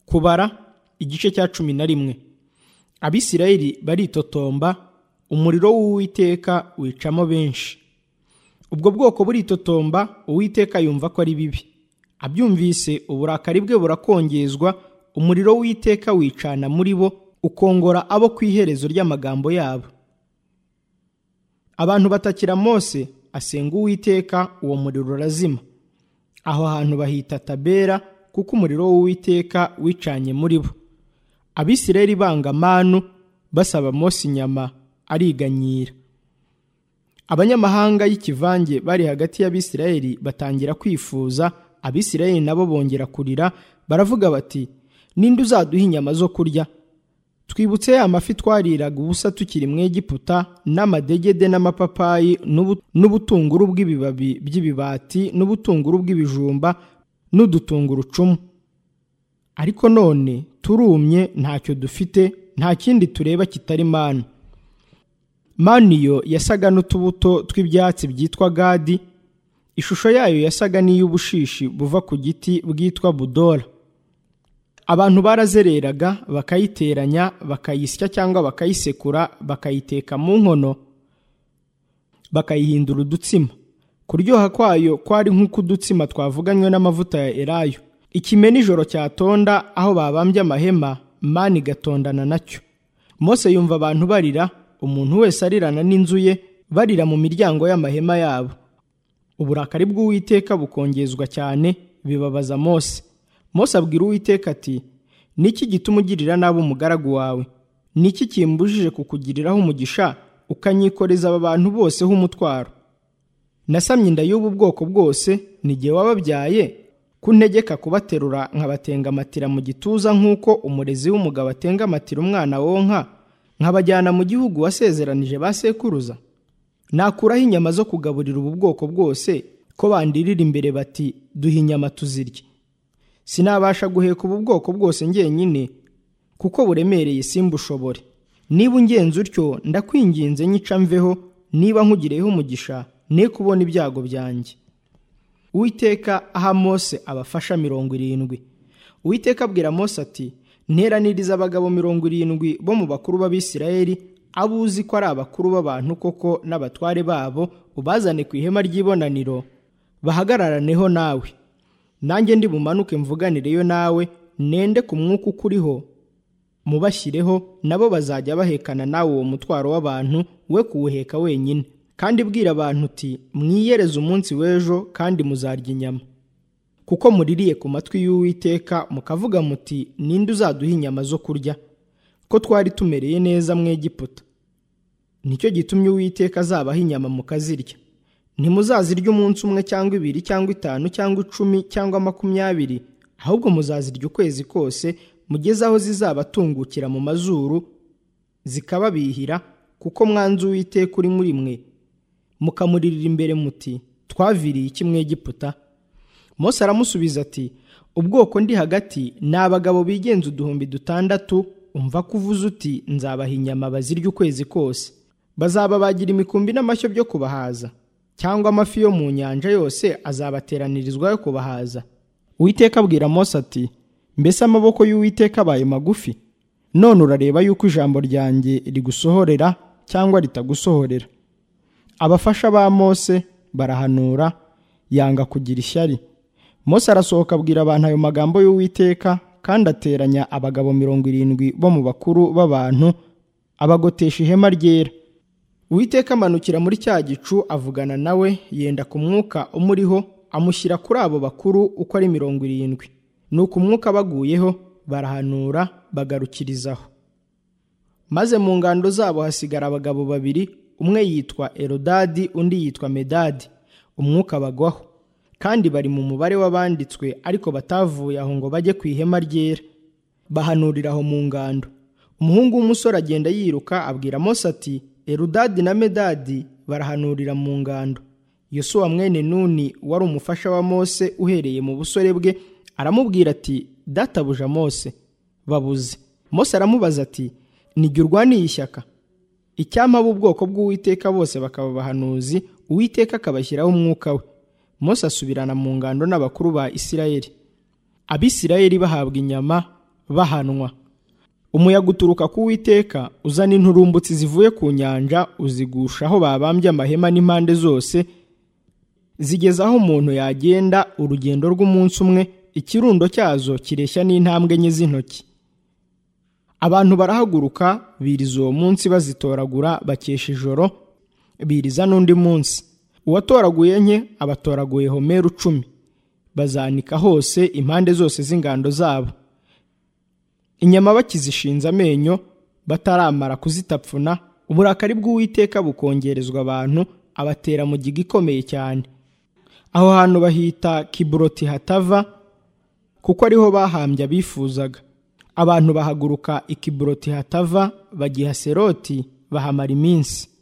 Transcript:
kubara igice cya cumi na rimwe abisirayeli baritotomba umuriro w'uwiteka wicamo benshi ubwo bwoko buritotomba uwiteka yumva ko ari bibi abyumvise uburakari bwe burakongezwa umuriro w'iteka wicana muri bo ukongora abo ku iherezo ry'amagambo yabo abantu batakira mose asenga uwiteka uwo muriro urazima aho hantu bahita tabera kuko umuriro w'uwiteka wicanye muri bo abisirayeli banga manu basaba mose inyama ariganyira abanyamahanga y'ikivange bari hagati y'abisirayeli batangira kwifuza abisirayeli nabo bongera kurira baravuga bati ninde uzaduha inyama zo kurya twibutse ya mafi twariraga ubusa tukiri mu egiputa n'amadegede n'amapapayi n'ubutunguru bw'ibibabi by'ibibati n'ubutunguru bw'ibijumba n'udutungurucumu ariko none turumye ntacyo dufite nta kindi tureba kitari manu manu yo yasaga n'utubuto tw'ibyatsi byitwa gadi ishusho yayo yasaga n'iy'ubushishi buva ku giti bwitwa budora abantu barazereraga bakayiteranya bakayisya cyangwa bakayisekura bakayiteka mu nkono bakayihindura udutsima kuryoha kwayo kwari nk'ukudutsima twavuganywe n'amavuta ya erayo ikime nijoro cyatonda aho babambye amahema mani igatondana nacyo mose yumva abantu barira umuntu wese arirana n'inzu ye barira mu miryango y'amahema yabo uburakari bw'uwiteka bukongezwa cyane bibabaza mose Mose abwira uwiteka ati niki gituma ugirira nabi umugaragu wawe niki kimbujije kukugiriraho umugisha ukanyikoreza aba bantu bose h'umutwaro nasamye inda y'ubu bwoko bwose n'igihe wababyaye kuntegeka kubaterura nkabatenga amatira mu gituza nk'uko umurezi w'umugabo atenga amatira umwana wonka nkabajyana mu gihugu wasezeranije ba sekuruza nakuraho inyama zo kugaburira ubu bwoko bwose ko bandirira imbere bati duhe inyama tuzirye sinabasha guheka ubu bwoko bwose ngenyine kuko buremereye simbushobore niba ungenze utyo ndakwinginze nyica mveho niba nkugireho umugisha ne kubona ibyago byanjye uwiteka aha mose abafasha mirongo irindwi uwiteka abwira mose ati nteraniriza abagabo mirongo irindwi bo mu bakuru b'abisirayeli abo uzi ko ari abakuru b'abantu koko n'abatware babo ubazane ku ihema ry'ibonaniro bahagararaneho nawe nanjye ndi bumanuke mvuganireyo nawe nende ku mwuka ukuriho mubashyireho nabo bazajya bahekana nawe uwo mutwaro w'abantu we kuwuheka wenyine kandi bwira abantu uti mwiyereze umunsi w'ejo kandi muzarya inyama kuko muririye ku matwi y'uwiteka mukavuga muti ninde uzaduha inyama zo kurya ko twari tumereye neza mu egiputa nicyo gitumye uwiteka azabaha inyama mukazirya ntimuzazirya umunsi umwe cyangwa ibiri cyangwa itanu cyangwa icumi cyangwa makumyabiri ahubwo muzazirya ukwezi kose mugeze aho zizabatungukira mu mazuru zikababihira kuko mwanzu w'iteka uri muri mwe mukamuririra imbere muti twaviriye kimwe giputa Mose aramusubiza ati ubwoko ndi hagati ni abagabo bigenza uduhumbi dutandatu umva kuvuza uti nzabaha inyama bazirya ukwezi kose bazaba bagira imikumbi n'amashyo byo kubahaza cyangwa amafi yo mu nyanja yose azabateranirizwa yo kubahaza uwiteka abwira mose ati mbese amaboko y'uwiteka abaye magufi none urareba yuko ijambo ryanjye rigusohorera cyangwa ritagusohorera abafasha ba mose barahanura yanga kugira ishyari mose arasohoka abwira abantu ayo magambo y'uwiteka kandi ateranya abagabo mirongo irindwi bo mu bakuru b'abantu abagotesha ihema ryera uwiteka amanukira muri cya gicu avugana nawe yenda ku mwuka umuriho amushyira kuri abo bakuru uko ari mirongo irindwi ni uku umwuka baguyeho barahanura bagarukirizaho maze mu ngando zabo hasigara abagabo babiri umwe yitwa erodadi undi yitwa medadi umwuka bagwaho kandi bari mu mubare w'abanditswe ariko batavuye aho ngo bajye ku ihema ryera bahanurira aho mu ngando umuhungu w'umusore agenda yiruka abwira mose ati erudadi na medadi barahanurira mu ngando yosuwa mwene nuni wari umufasha wa mose uhereye mu busore bwe aramubwira ati databuja mose babuze mose aramubaza ati nijye urwaniye ishyaka icyampa ubwoko bw'uwiteka bose bakaba abahanuzi uwiteka akabashyiraho umwuka we mose asubirana mu ngando n'abakuru ba isirayeli abisirayeli bahabwa inyama bahanwa umuyaga uturuka ku witeka uzana inturumbutsi zivuye ku nyanja uzigusha aho babambye amahema n'impande zose zigeza aho umuntu yagenda urugendo rw'umunsi umwe ikirundo cyazo kireshya n'intambwe enye z'intoki abantu barahaguruka biriza uwo munsi bazitoragura bakesha ijoro biriza n'undi munsi uwatoraguye nke abatoraguye homeru cumi bazanika hose impande zose z'ingando zabo inyama bakizishinze amenyo bataramara kuzitapfuna uburakari bw'uwiteka bukongerezwa abantu abatera mu giga ikomeye cyane aho hantu bahita kiburoti hatava kuko ariho bahambye abifuzaga abantu bahaguruka ikiburoti hatava bagiha seroti bahamara iminsi